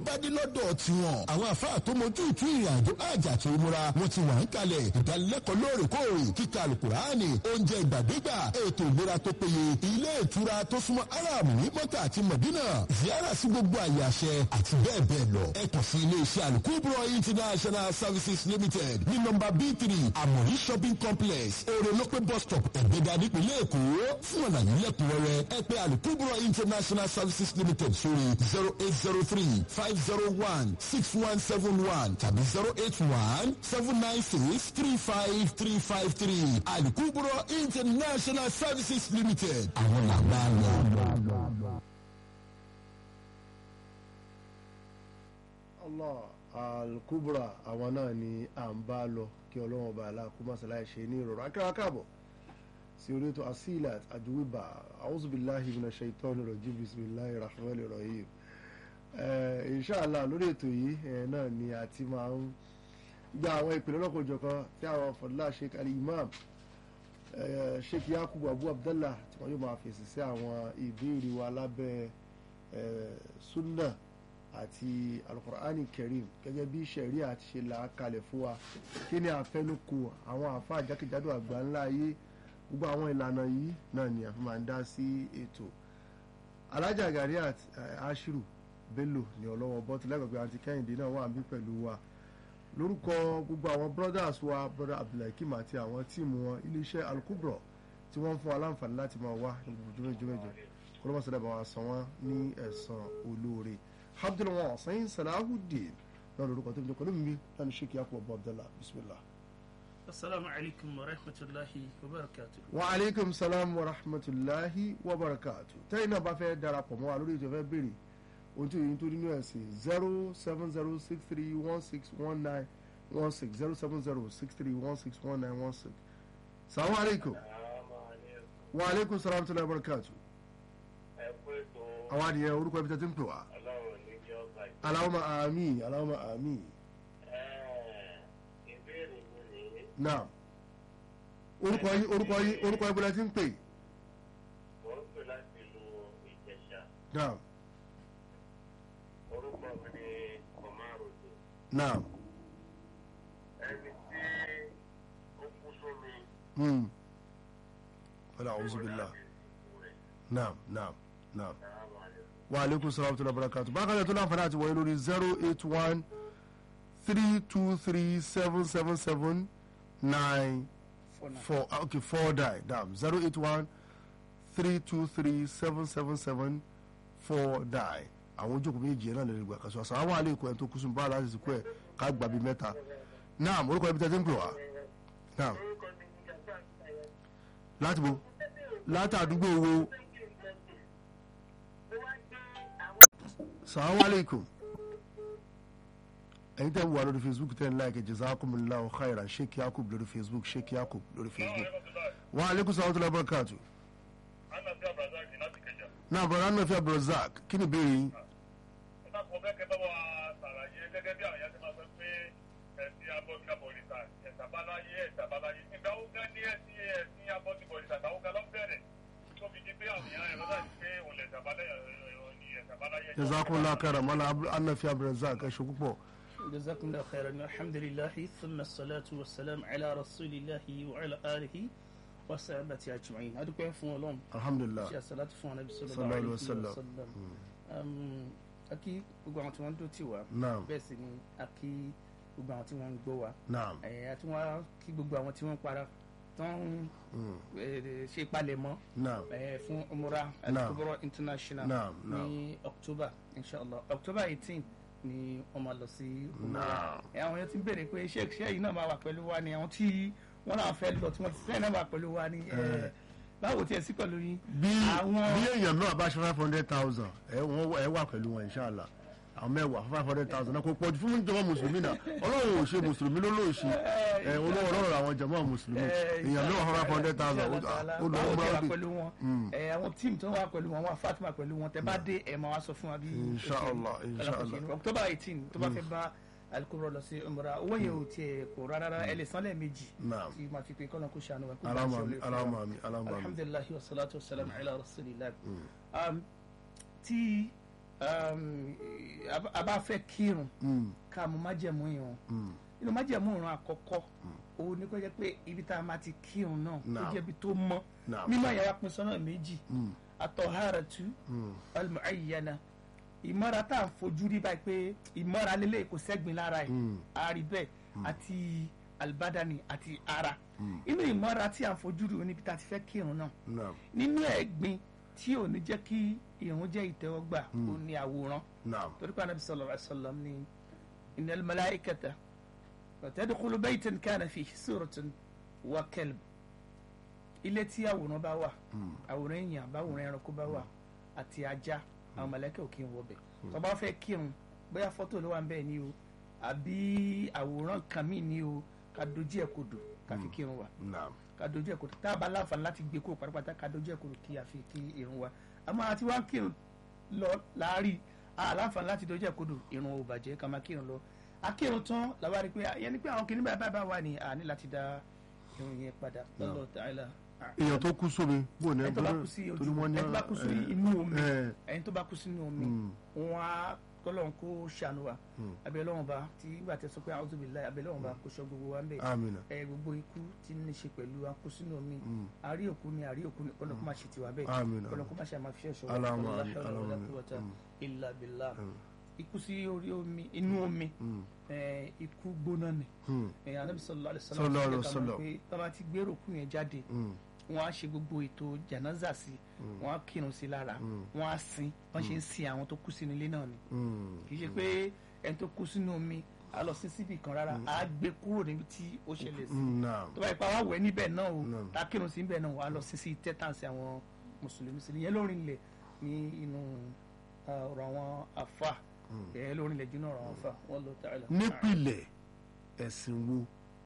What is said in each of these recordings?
bá dé lọ́dọ̀ tiwọn àwọn àfáà tó mojú ìtú ìrìnàjò àjà tó múra wọn ti wà ń kalẹ̀ ìdánilẹ́kọ̀ọ́ lóòrèkóòrè kíkà àlùkùránì oúnjẹ ìgbàdégbà ètò ìlera tó péye ilé ìtura tó súnmọ́ aram ní mọ́tà àti mọ̀dínà ziyara sí gbogbo àyè àṣẹ àti bẹ́ẹ̀ bẹ́ẹ̀ lọ ẹ kàn sí ilé iṣẹ́ alukubro international services limited ní nọ́mbà b three amori shopping complex orelope bus stop ẹ̀gbẹ́dà nípìnlẹ̀ èkó fún àlàyé lẹ́kùnrẹ́rẹ́ ẹ pè alukubro international services limited sórí zero eight zero three five zero one six one seven one tàbí zero eight one seven nine six three five three five three alukubro international services limited àwọn làbá lọ. allah alkubra àwọn náà ni à ń bá lọ kí ọlọ́run ọba aláàkúmọ̀sáláì ṣe ní ìrọ̀rùn akẹ́wà káàbọ̀ sí orí ètò asilat àjùwìbà auzubillahi minash shaitani rajim bisimilahi rahmanir rahim inshallah lórí ètò yìí náà ni a ti máa ń gba àwọn ìpìlẹ̀ lọ́kọ̀ọ́jọ̀kan tí àwọn fọdúlá sheikh ali imam sheikh yakubu abu abdallah tí wọ́n yóò máa fèsì sí àwọn ìbéèrè wa lábẹ́ sunna àti alukur'ani karim gẹ́gẹ́ bí sẹ̀rí àti ṣe là á kalẹ̀ fún wa kí ni àfẹnukò àwọn àfa àjákèjádò àgbà ńlá ayé gbogbo àwọn ìlànà yìí náà ni àfi máa ń dá sí ètò alájà gariat ashiru bello ní ọlọ́wọ́ bọ́tù lẹ́gbẹ̀gbẹ̀ àti kẹ́hìndé náà wà bí pẹ̀lú wa lórúkọ gbogbo àwọn brothers wa brother abdulhakeem àti àwọn tíìmù wọn iléeṣẹ́ alukubro tí wọ́n ń fún wa láǹfààní láti máa wá ní gbogbo jùmọ̀jùmọ̀jọ kọlọ́mọ̀sọ̀dá bá wa san wọ́n ní ẹ̀san olóore abdulwọn sẹ́yìn salahudeen náà lórúkọ tó ń jẹ́ pẹ̀lú mi láti ṣe kí á kú ọba abdallah bisimilah. asalaamu alaykum wa rahmatulahi wa barakatu. wa aleykum salaam wa rahmatulahi wa barakatu. tẹ́yìn náà bá fẹ́ darapọ̀ mọ́ wa lórí ètò ìfẹ́ béèrè ohun tí òyìn tó nínú ẹ̀ sí zero seven zero six three one six one nine one six zero seven zero six three one six one nine one six. salaam aleykum. wa aleykum salaam wa barakatu. àwọn adìyẹ orúkọ ibi tẹ́tí ń pè wá. Allahumma àmín Allahumma àmín. Naam. Orúkọ yín orúkọ yín orúkọ yín bọ́lá ti ń pè. Mo ń pè láti ìlú Ìjẹ̀ṣà. Naam. Orúkọ mi ni Kọ̀márùdù. Naam. Ẹni tí ó kú sómi. Hmm. Wala a'udhu billah. Naam naam naam. Wa aleykum salaam wa barakatuh. Bákan náà tó láǹfààní àti wọ̀nyí lórí zero eight one three two three seven seven seven nine four okay four die dam zero eight one three two three seven seven seven four die àwọn ojú òkú méjì yẹn náà lè gbà kàṣọ àṣà àwọn àlè ìkọ ẹ̀ tó kú sùn báà láti sìnkú ẹ̀ ká gbà bí mẹ́ta naam orúkọ ibi tẹ́tí ń pè wá naam láti bo láti àdúgbò wo salamu alaikum ẹ̀yin tẹ́ ń wà lórí facebook tẹ́ ń láìkẹ́ jazakumullahu khairan sheikh yakub lórí facebook sheikh yakub lórí facebook wa alaikum salaam wa barakatuh Anabi Abrazaki láti Kẹjà. náà bọ̀dọ̀ anna fi abdulrazak kí ni ìbéèrè yín Ẹ dákun ọbẹ̀ kẹ́ bá wa ṣàlàyé gẹ́gẹ́ bí àwọn yẹn ti máa sọ pé ẹ̀sìn abọ́gibọ̀rìṣà ẹ̀sàbáláyé ẹ̀sàbáláyé. Ìgbà wo gan ni ẹ̀sìn ẹ̀sìn abọ́gibọ̀rìṣà ìgbà wo gan ló bẹ̀rẹ̀? Tó fi di pé àwọn èèyàn ẹ̀rọ láti pé òun lẹ̀ ẹ̀sàbáláyé. jazakumullahu khairan mọ́lá anna fi abdulrazak ẹ̀ ṣe púpọ̀ جزاكم الله خيرا الحمد لله ثم الصلاة والسلام على رسول الله وعلى آله وصحبه أجمعين هذا كيف فون alhamdulilah ṣe àṣàlátì fún ọ̀nà Sallallahu bisalòlá alaihi àlejò wasallam. wasallam akí gbogbo àwọn tí wọ́n ń dó tì wá naam bẹ́ẹ̀ sì ni akí gbogbo àwọn tí wọ́n ń gbọ́ wá naam ẹ̀ àti wọ́n á kí gbogbo àwọn tí wọ́n ń para tó ń Mm. eh, ṣe palẹ̀mọ́ naam eh, fún umura Naam. al-kubra international Naam, naam. ní october inshallah october eighteen ni wọ́n máa lọ sí umura Naam. ẹ̀ àwọn yẹn ti ń béèrè pé ṣé ṣé yìí náà máa wà pẹ̀lú wa ni àwọn tí wọ́n náà fẹ́ lọ tí wọ́n ti sẹ́yìn náà wà pẹ̀lú wa ni ẹ̀ Eh. báwo tiẹ̀ sí pẹ̀lú yín bí àwọn- bí èèyàn náà bá ṣe five hundred thousand ẹ wọ́n ẹ wà pẹ̀lú wọn inshallah àwọn mẹ́wàá five hundred thousand náà kò pọ̀jù fún ìjọba mùsùlùmí náà ọlọ́run ò ṣe mùsùlùmí ló ló ṣe ẹ olówó ọlọ́run àwọn jàmáà mùsùlùmí èèyàn náà five hundred thousand ó lọ báwo tẹ wà ọgbà pẹ̀lú wọn ẹ àwọn tíìmù tó wà pẹ̀lú wọn wọn Fatima pẹ̀lú wọn tẹ bá dé ẹ máa wá sọ fún wa bí Inshallah, inshallah. October eighteen tó bá fẹ́ bá alikoro lọ sí umra owó yẹn ò tiẹ̀ kó rárá ẹ lè san lẹ́ẹ̀mejì Naam. tí máa fi pé kọ́nà kó ṣàánú wa kó bá Allahumma ṣe amin, olè fún wa. Allahumma amin, Allahumma amin. alhamdulilahi wa salatu wa salam ala rasulillah Um, tí um, a- a bá fẹ́ kírun Mm, ká mú májẹ̀mú ìrun mm, inú májẹ̀mú ìrun àkọ́kọ́ òun ni kó jẹ́ pé ibi tá a máa ti kírun náà ó Naam. jẹ́ ibi tó mọ́ Naam. mímọ́ yẹn wá pín sọ́nà méjì mm, atọ́háratu mm, almuayyana ìmọ́ra tá à ń fojú rí báyìí pé ìmọ́ra lélẹ̀ kò sẹ́gbin lára ẹ̀ Mm. àárí bẹ́ẹ̀ àti albadani àti ara inú ìmọ́ra tí à ń fojú rí oníbi tá a ti fẹ́ kírun náà naam, nínú ẹ̀gbin tí ò ní jẹ́ kí ìrun jẹ́ ìtẹ́wọ́gbà ó ní àwòrán naam, torí pé anabi sallallahu alayhi wa sallam ní innal malaikata tadkhulu baytan kana fihi suratun wa kalb ilé tí àwòrán bá wà àwòrán èèyàn báwòrán ẹranko bá wà àti ajá àwọn mọ̀lẹ́kẹ̀ ò kí ń wọbẹ̀ tó bá fẹ́ kírun bóyá fọ́tò ló wà ń bẹ́ẹ̀ ni o àbí àwòrán kan míì ni o ká dojú ẹ̀ kodò ká fi kírun wa naam, ká dojú ẹ̀ kodò tá a bá láǹfààní láti gbé kúrò pátápátá ká dojú ẹ̀ kodò kí a fi kí irun wa àmọ́ àti wá ń kírun lọ láàárín àláǹfààní láti dojú ẹ̀ kodò irun ò bàjẹ́ ká máa kírun lọ akírun tán làwa rí i pé yẹn ni pé àwọn kìnìún báyìí báyìí wà ní àní láti dá irun yẹn padà lọ́lọ́ tààlà èèyàn tó kú sómi bò ní ẹni tó bá kú sí torí ojú wọ́n ní ẹni tó bá kú sí ẹ, inú omi ẹ, ẹni tó bá kú sínú omi Mm. wọn á kọlọ́run kó ṣàánú wa abẹ́ Ọlọ́run bá tí ìgbà tẹ sọ pé a'udhu billahi abẹ́ Ọlọ́run bá kó sọ gbogbo wa ń bẹ̀ amina ẹ gbogbo ikú tí ní ṣe pẹ̀lú akú sínú omi àrí òkú ni àrí òkú ni kọ́nà kó má ṣe tiwa bẹ́ẹ̀ Àmín. kọ́nà kó má ṣe àmà fi ẹ̀ṣọ́ wa Allahumma la àmín, hawla wala Allahumma àmín. quwwata Mm. illa billah ikú sí orí omi inú omi ẹ, ikú gbóná ni Mm. ẹ, Ànábì sallallahu alaihi Sallallahu alaihi wasallam wasallam. pé bàbá ti gbérò kú yẹn jáde Mm. wọn á ṣe gbogbo ètò jànáza sí wọn á kírun sí lára wọn á sin wọn ṣe ń sin àwọn tó kú sínú ilé náà ni Mm. kì í ṣe pé ẹni tó kú sínú omi á lọ sí síbì kan rárá á gbé kúrò níbi tí ó ṣẹlẹ̀ sí Mm, naam, tó bá yẹ pé àwa wẹ̀ níbẹ̀ náà o Naam. tá a kírun sí níbẹ̀ náà wà á lọ sí sí tẹ́tàǹsì àwọn mùsùlùmí sí ìyẹn lórí ilẹ̀ ní inú ah, ọ̀rọ̀ àwọn àfa ìyẹn lórí ilẹ̀ jùlọ ọ̀rọ̀ àwọn àfa wọn lọ ta'ala. nípìnlẹ̀ ẹ̀sìn wo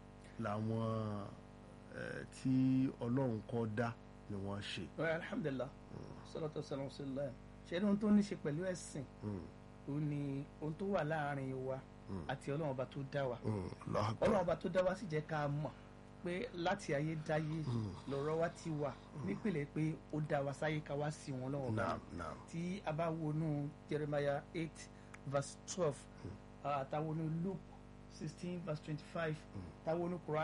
làwọn ẹ, tí ọlọ́run kọ́ dá ni wọ́n ṣe Well, alhamdulillah salatu wasalam sallam ṣe ní ohun tó ní ṣe pẹ̀lú ẹ̀sìn ó ní ohun tó wà láàrin wa àti ọlọ́run ọba tó dá wa Mm, Allahu Akbar. ọlọ́run ọba tó dá wa sì jẹ́ ká mọ̀ pé láti ayé dáyé lọ́rọ̀ wa ti wà nípìnlẹ̀ pé ó dá wa sáyé ká wá sí wọn lọ́wọ́ naam naam tí a bá wọnú Jeremiah eight verse twelve àtàwọn Luke sixteen verse twenty-five táwọn Quran